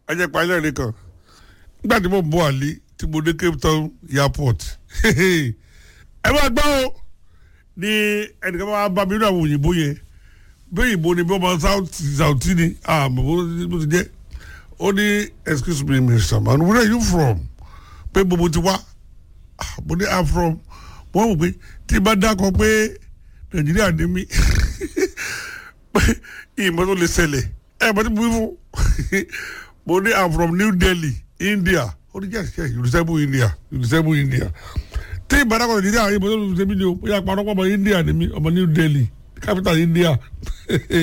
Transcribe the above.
ajẹ́ ìpàdé rẹ̀ kan nígbà tí mo bọ̀ àlè tí mo dé Cape Town airport ẹ máa gbọ́ o ní ẹnìkan máa bá mi nínú àwọn òyìnbó yẹn bí òyìnbó ni bí wọ́n máa Saudi ni àmọ́ bó ti jẹ́ ó ní excuse me Mr. Man where are you from pé gbogbo ti wá mo ní i'm from wọ́n wò pé tí bá dákọ̀ pé Nàìjíríà ní mí ìmọ̀ tó lè ṣẹlẹ̀ ẹ̀ bá ti bu fún mo ní i'm from New Delhi India ó ní yes yes you resemble India you resemble India tí ìbárakọ̀ Nàìjíríà ìmọ̀ tó lè ṣe mí ni o ó yà pa ọ̀rọ̀ pọ̀ ọmọ India ni mí ọmọ New Delhi capital India